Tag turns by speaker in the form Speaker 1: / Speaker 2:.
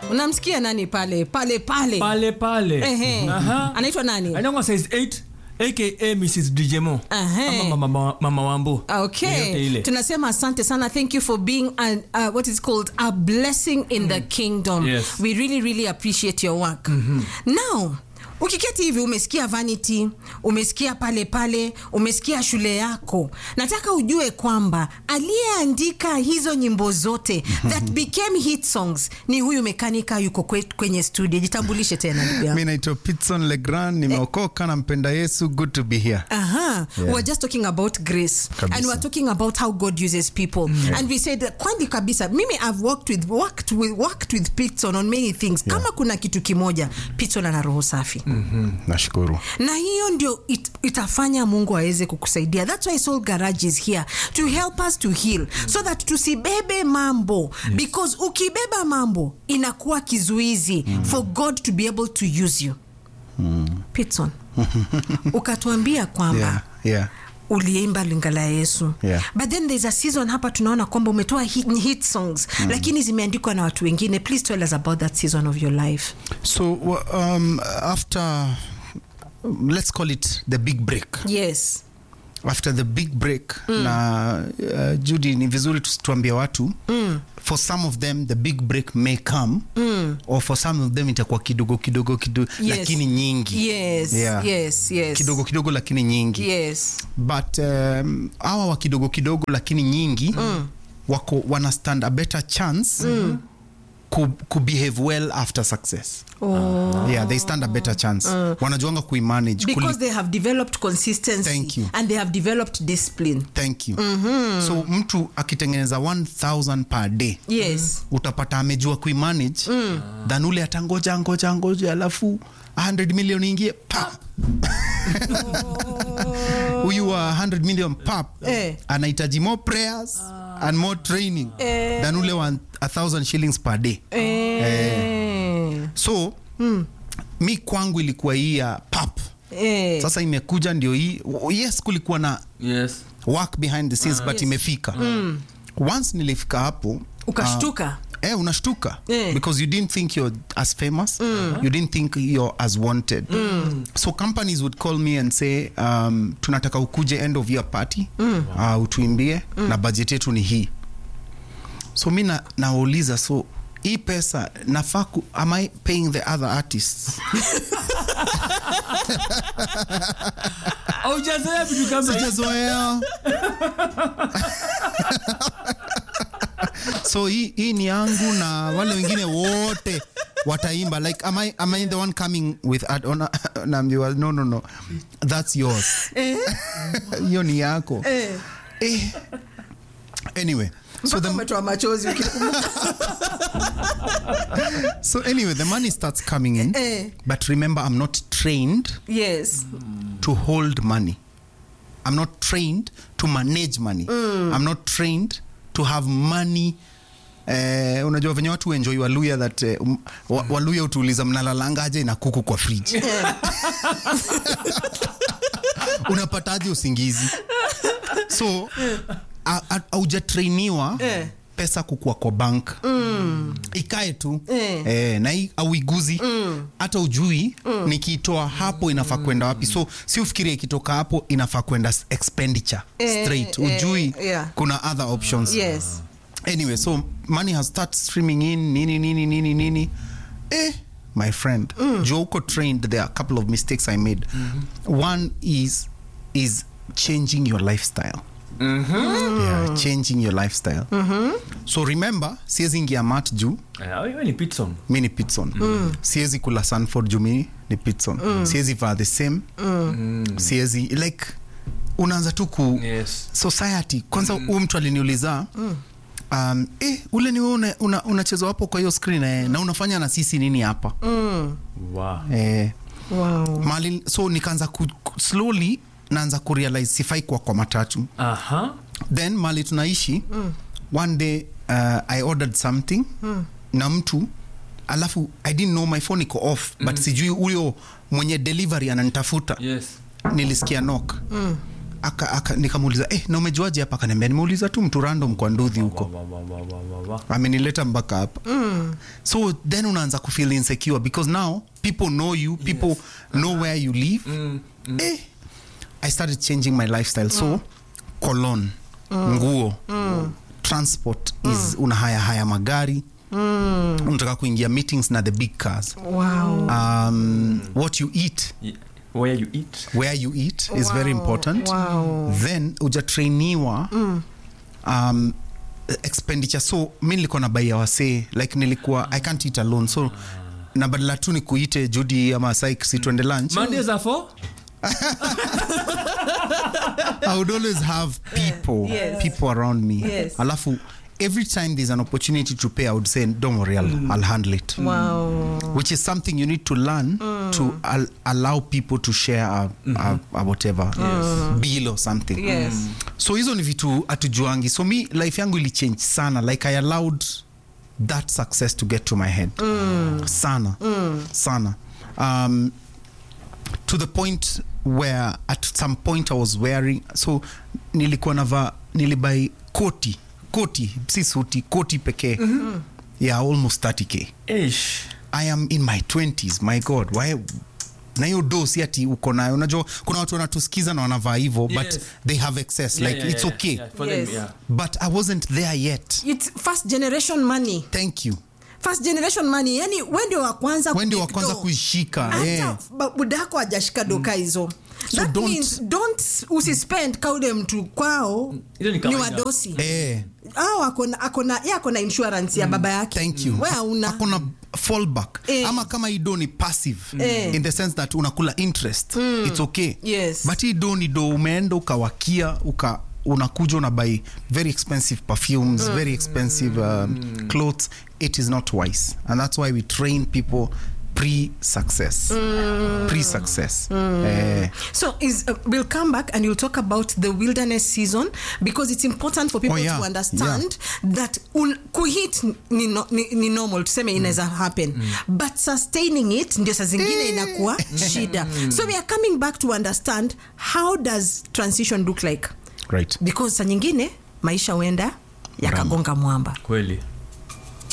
Speaker 1: unamsikia nani pale pale pale
Speaker 2: pale pale
Speaker 1: Ehe.
Speaker 2: Aha.
Speaker 1: anaitwa nani
Speaker 2: anaitwa size 8 aka mrs djmo
Speaker 1: Aha.
Speaker 2: ama mama, mama wambo
Speaker 1: okay
Speaker 2: Yoyote ile
Speaker 1: tunasema asante sana thank you for being a, uh, what is called a blessing in the kingdom
Speaker 2: Yes.
Speaker 1: we really really appreciate your work now ukiketi hivi umesikia vanity umesikia pale pale umesikia shule yako nataka ujue kwamba aliyeandika hizo nyimbo zote that became hit songs ni huyu mekanika yuko kwe, kwenye studio jitambulishe tena ndugu yangu
Speaker 3: mi naitwa pitson legrand nimeokoka nampenda yesu good to be here
Speaker 1: Aha. We were just talking about grace
Speaker 3: Kabisa.
Speaker 1: and we were talking about how God uses people. And we said kwani kabisa mimi I've worked with worked with worked with Pitson on many things. Kama kuna kitu kimoja Pitson ana roho safi.
Speaker 3: mm, nashukuru
Speaker 1: Na hiyo ndio it, itafanya Mungu aweze kukusaidia. That's why Soul Garage is here to help us to heal so that tusibebe mambo because ukibeba mambo inakuwa kizuizi for God to be able to use you. Pitson. ukatuambia kwamba
Speaker 3: yeah, yeah.
Speaker 1: uliimba lingala ya yesu
Speaker 3: Yeah.
Speaker 1: but then there's a season hapa tunaona kwamba umetoa hit, hit songs lakini zimeandikwa na watu wengine please tell us about that season of your life
Speaker 3: so wa- um, after let's call it the big break
Speaker 1: yes
Speaker 3: after the big break na uh, judy ni vizuri tu- tuambie watu mm. for some of them the big break may come mm. or for some of them itakuwa kidogo kidogo kidogo
Speaker 1: Yes.
Speaker 3: lakini nyingi
Speaker 1: yes
Speaker 3: Yeah.
Speaker 1: yes yes
Speaker 3: kidogo kidogo lakini nyingi
Speaker 1: yes
Speaker 3: but um, hawa wa kidogo kidogo lakini nyingi mm. wako wana stand a better chance mm. ku, ku behave well after success
Speaker 1: oh.
Speaker 3: yeah they stand a better chance wanajuanga kuimanage
Speaker 1: because
Speaker 3: kuli-
Speaker 1: they have developed consistency
Speaker 3: Thank you.
Speaker 1: and they have developed discipline
Speaker 3: thank you so mtu akitengeneza 1000 per day
Speaker 1: yes
Speaker 3: utapata amejua kuimanage mm. than ule atangoja ngoja ngoja alafu 100 million ingie pa huyu wa 100 million pap
Speaker 1: Eh.
Speaker 3: anahitaji more prayers and more training
Speaker 1: Eh.
Speaker 3: than ule wa 1000 shillings per day
Speaker 1: eh.
Speaker 3: so mi kwangu ilikuwa hii ya pap
Speaker 1: Eh.
Speaker 3: sasa imekuja ndio hii yes kulikuwa na
Speaker 2: yes
Speaker 3: work behind the scenes but
Speaker 1: Yes.
Speaker 3: imefika once nilifika hapo
Speaker 1: ukashtuka
Speaker 3: eh, unashtuka
Speaker 1: Eh.
Speaker 3: because you didn't think you're as famous you didn't think you're as wanted so companies would call me and say um, tunataka ukuje end of year party uh, utuimbie na budget yetu ni hii so mi na- nauliza so hii pesa nafaa ku- am i paying the other artists
Speaker 2: aujazoea vitu kama
Speaker 3: sijazoea so hii, hii ni yangu na wale wengine wote wataimba like am I, am I the one coming with ad- ona- naambiwa no no no that's yours hiyo ni yako eh. anyway so
Speaker 1: Mpaka
Speaker 3: the,
Speaker 1: umetoa machozi ukikumbuka
Speaker 3: so anyway the money starts coming in
Speaker 1: Eh.
Speaker 3: but remember i'm not trained
Speaker 1: yes
Speaker 3: to hold money. I'm not trained to manage money. I'm not trained to have money. Eh, unajua venye watu enjoy waluya that eh, um, wa- waluya utuuliza mnalalangaje na kuku kwa fridge unapataje usingizi so a- a- haujatrainiwa
Speaker 1: Eh.
Speaker 3: pesa kukua kwa bank mm. ikae tu
Speaker 1: Eh.
Speaker 3: eh, na hii auiguzi hata ujui nikiitoa hapo inafaa kwenda wapi so si ufikirie ikitoka hapo inafaa kwenda s- expenditure
Speaker 1: Eh,
Speaker 3: straight
Speaker 1: eh,
Speaker 3: ujui
Speaker 1: yeah.
Speaker 3: kuna other options
Speaker 1: yes
Speaker 3: anyway so money has started streaming in nini nini nini nini eh my friend mm. jua uko trained there are a couple of mistakes i made one is is changing your lifestyle yeah, changing your lifestyle so remember siwezi ingia mat juu
Speaker 2: hiyo ni pitson
Speaker 3: mi ni pitson siwezi kula sanford juu mi ni pitson siwezi vaa the same siwezi like unaanza tu ku
Speaker 2: yes
Speaker 3: society kwanza huyu mtu aliniuliza um, eh, ule ni wewe una- una- unacheza hapo kwa hiyo screen eh, na unafanya na sisi nini hapa
Speaker 2: wow
Speaker 3: eh,
Speaker 1: wow
Speaker 3: mali so nikaanza ku, ku, slowly naanza kurealize sifai kwa kwa matatu
Speaker 2: aha
Speaker 3: then mali tunaishi one day uh, i ordered something na mtu alafu i didn't know my phone iko off but sijui huyo mwenye delivery ananitafuta
Speaker 2: yes
Speaker 3: nilisikia nok aka, aka, nikamuuliza eh, na umejuaje hapa akaniambia nimeuliza tu mtu random kwa nduthi huko
Speaker 2: Wa, wa, wa, wa, wa, wa.
Speaker 3: amenileta mpaka hapa so then unaanza kufeel insecure because now people know you people know where you live eh, i started changing my lifestyle so cologne nguo transport is unahaya haya magari unataka kuingia meetings na the big cars
Speaker 1: wow.
Speaker 3: um, what you eat
Speaker 2: Ye- Where you eat.
Speaker 3: where you eat is very important
Speaker 1: Wow.
Speaker 3: then ujatrainiwa um, expenditure so mi nilikuwa na baia wasee like nilikuwa i can't eat alone so na badala tu ni kuite judi ama sik si tuende lunch
Speaker 2: Mondays are for?
Speaker 3: i would always have people
Speaker 1: Yes.
Speaker 3: people around me
Speaker 1: Yes.
Speaker 3: alafu every time there's an opportunity to pay i would say don't worry i'll, I'll handle it
Speaker 1: Wow.
Speaker 3: which is something you need to learn to al- allow people to share a, a, a whatever bill or something
Speaker 1: Yes.
Speaker 3: so hizo ni vitu atujuangi so mi life yangu ilichange sana like i allowed that success to get to my head sana sana um, to the point where at some point i was wearing so nilikuwa nava nilibai koti koti si suti koti pekee yeah almost 30k
Speaker 2: Ish.
Speaker 3: i am in my 20s my god why na hiyo do si ati uko nayo unajua kuna watu wanatusikiza na wanavaa hivo but
Speaker 2: Yes.
Speaker 3: they have excess
Speaker 2: Yeah,
Speaker 3: like
Speaker 2: yeah,
Speaker 3: it's
Speaker 2: yeah,
Speaker 3: okay
Speaker 2: yeah. For
Speaker 1: Yes.
Speaker 2: them, yeah.
Speaker 3: but i wasn't there yet
Speaker 1: It's first generation money
Speaker 3: thank you
Speaker 1: first generation money yani we ndio wa kwanza
Speaker 3: wendi wa
Speaker 1: kupick
Speaker 3: kwanza
Speaker 1: door.
Speaker 3: kuishika
Speaker 1: hata
Speaker 3: yeah.
Speaker 1: ba- budako ajashika doka hizo
Speaker 3: So
Speaker 1: That
Speaker 3: don't-
Speaker 1: means don't usispend kaule mtu kwao
Speaker 2: Ile ni
Speaker 1: ni
Speaker 2: kawaida.
Speaker 1: wadosi
Speaker 3: Eh,
Speaker 1: au akona akona ye akona insurance ya baba yake
Speaker 3: thank you
Speaker 1: we hauna
Speaker 3: akona fallback
Speaker 1: Eh.
Speaker 3: ama kama hii do ni passive
Speaker 1: Eh.
Speaker 3: in the sense that unakula interest it's okay
Speaker 1: Yes.
Speaker 3: but hii do ni do umeenda ukawakia uka unakuja unabai very expensive perfumes very expensive um, clothes it is not wise and that's why we train people pre-success pre-success eh,
Speaker 1: So is uh, we'll come back and you'll talk about the wilderness season because it's important for people
Speaker 3: Oh, yeah.
Speaker 1: to understand that un, kuhit ni, no, ni, ni normal tuseme inaweza happen but sustaining it ndio saa zingine inakuwa shida so we are coming back to understand how does transition look like
Speaker 3: right
Speaker 1: because saa nyingine maisha huenda yakagonga mwamba
Speaker 2: Kweli.